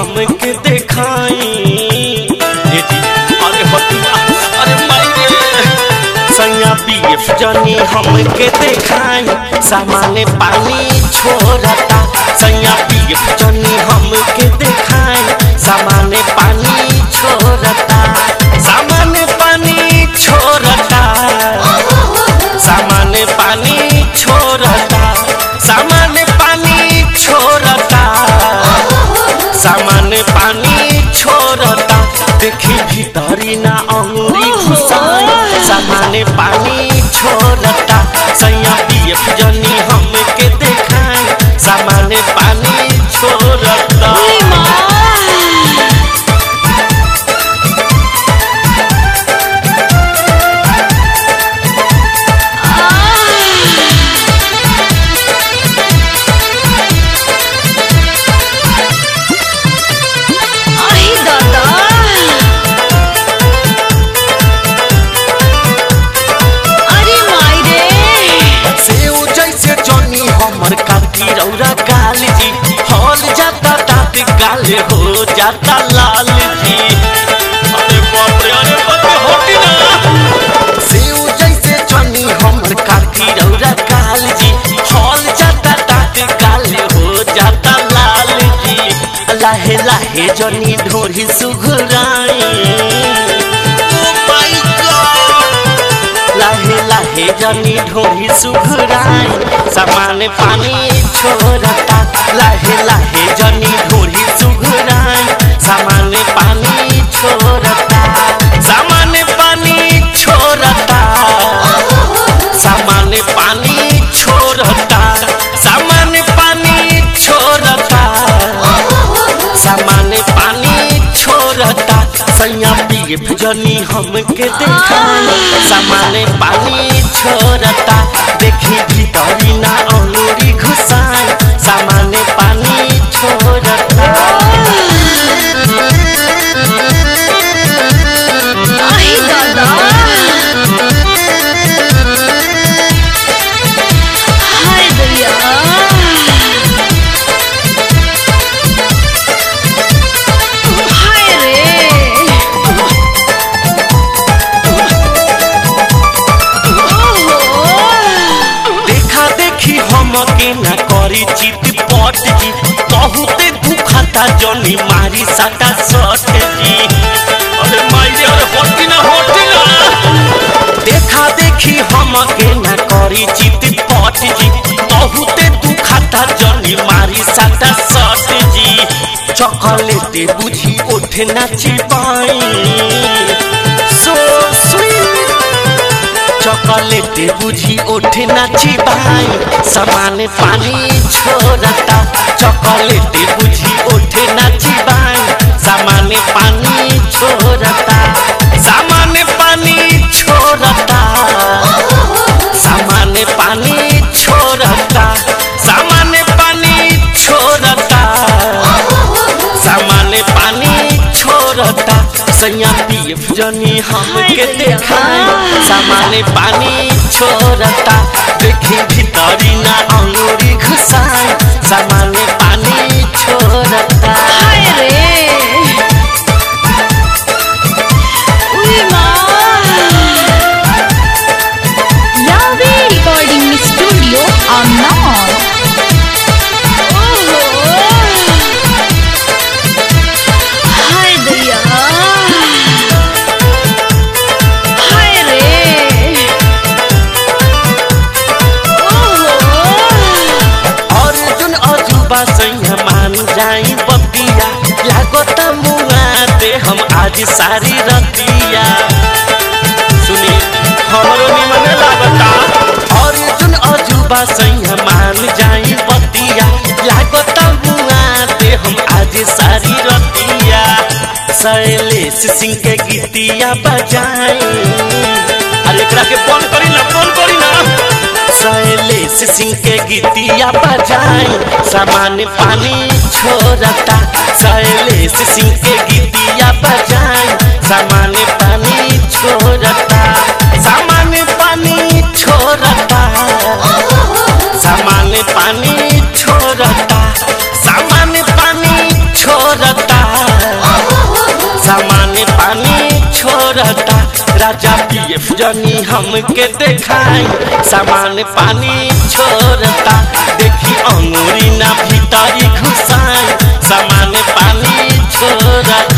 हमके देखाई ए जी अरे हटिया अरे माई रे सैया बीफ जनी हमके देखाई सामाने पानी छोड़ता सैया बीफ जनी हमके देखाई सामाने पानी छोड़ता सामाने पानी छोड़ता सामाने पानी छोड़ता सामाने पानी छोड़ता सामान्य पानी छोड़ता देखी भीतरी ना अंगुरी घुसाई सामान्य पानी छोड़ता सैया पियत जनी हमके देखाई सामान्य पानी छोड़ता उई माँ आई दादा अरे माई रे सेव जैसे जनी हमर काटी रौरा गाल जी हल जाता दाँत गाले हो जाता लाल जी अरे बाप रे अरे बाप रे होटी ना सेव जैसे जनी हमर काटी रौरा गाल जी हल जाता दाँत गाले हो जाता लाल जी लाहे लाहे जनी ढोरी सुघराई Oh my God! लाहे लाहे जनी ढोरी सुघराई सामान पानी छोड़ता लाहे लाहे जनी ढोरी सुघराई सामान पानी छोड़ता सामान पानी छोड़ता सामान पानी छोड़ता सामान पानी छोड़ता सामान पानी छोड़ता सैया पिए जनी हमके देखाई सामान पानी छोड़ता देखी भीतरी ना अंगूरी घुसाई सामान पानी छोड़ता आई दादा हाय भैया हाय रे ओहो देखा देखी हमके न करी चित पट जी बहुते दुखता जनी मारी साटा सट जी अरे माई अरे होटी ना होटी ना देखा देखी हमके न करी चित पट जी बहुते दुखता जनी मारी साटा सट जी चॉकलेट बुझी ओठ नाची पाई सो स्वीट चॉकलेट बुझी ओठ नाची भाई सामान पानी छोड़ता चॉकलेट बुझी ओठ नाची भाई सामान पानी छोड़ता सामान पानी छोड़ता सामान पानी छोड़ता सामान पानी छोड़ता सामान पानी छोड़ता सैया पीफ जनी हमके देखाई सामान पानी छोड़ता देखी भीतरी ना अंगूरी घुसाई सामान पानी छोड़ता हाय रे उई माँ यावे रिकॉर्डिंग स्टूडियो अमनौर ओहो हाय दया हाय रे ओहो अर्जुन अजूबा सैया मान जाई बतिया लागत मुआ दे हम आज सारी रतिया सुनी हमरो निमन लागता अर्जुन अजूबा सैया मान जाई बतिया लागत मुआ दे हम आज सारी रतिया शैलेश सिंह के गीतिया बजाई अरे एकरा के फोन करी ना फोन करी ना शैलेश सिंह के गीतिया बजाई सामान पानी छोड़ता शैलेश सिंह के गीतिया बजाई सामान पानी छोड़ता सामान पानी छोड़ता सामान पानी छोड़ता सामान पानी छोड़ता पीएफ जनी हमके देखाई सामान पानी छोड़ता देखी अंगूरी ना भीतरी घुसाई सामान पानी छोड़ता